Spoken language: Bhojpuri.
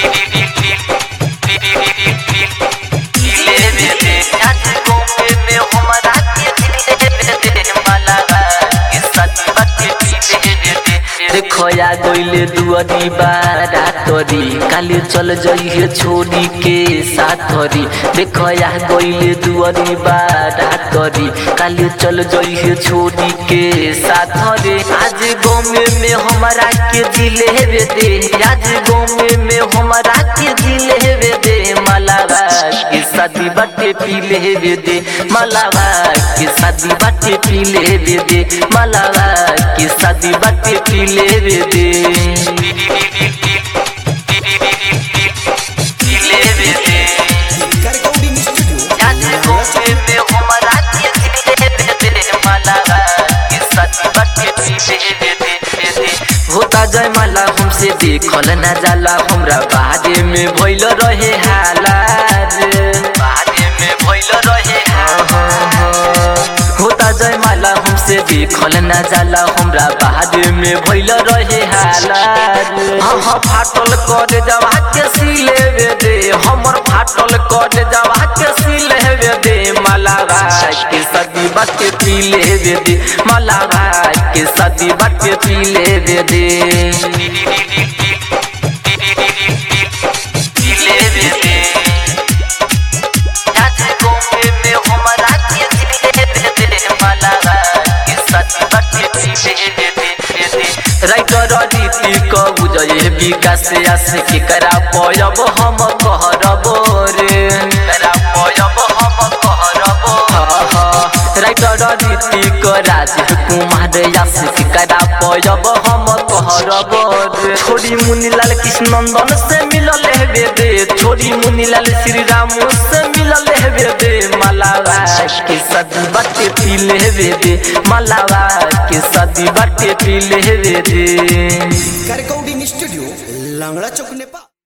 देखया गइले दुअरी बारा तरी काले चल जइहे छोड़ी के साथरी देखया गइले दुअरी बारा तरी काले चल जइहे छोड़ी के साथरे आज गाँव में हमारा के जिलेबे दे आज गाँव में हमारा के जिलेबे दे मलावा के शादी बाटे पी लेबे दे मलावा के शादी बाटे पी लेबे दे मलावा के शादी बाटे पी लेबे दे पी लेबे दे Recording studio. आज गाँव में हमारा के जिलेबे दे मलावा के शादी बाटे पी लेबे दे दे होता जय माला हमसे देखल न जाला हमरा बारे में भइल रहे हालात बारे में भइल रहे होता जय माला हमसे देखल न जाला हमरा बारे में भइल रहे हालात हम फाटल कर जवा के सिलेबे दे हमर फाटल कर जवा के सिलेबे दे मलावा के सदी बाटे पी लेबे दे मलावा के सदी बाटे पी लेबे दे पी लेबे दे आज गाँव में हमारा के जिलेबे दे मलावा के सदी बाटे पी लेबे दे राइटर रीति कबू जय विकास आस के करा पयब हम कहरब रे करा पयब हम कहरब राइटर रीति क राज कुमार आस के करा पयब हम कहरब रे छोरी मुनीलाल कृष्ण नंदन से मिलल हेबे दे छोरी मुनीलाल श्री राम से मिलल हेबे दे मलावा के सदी बाटे पी लेबे दे मलावा के सदी बाटे पी लेबे दे Recording studio. Langla Chowk, Nepal.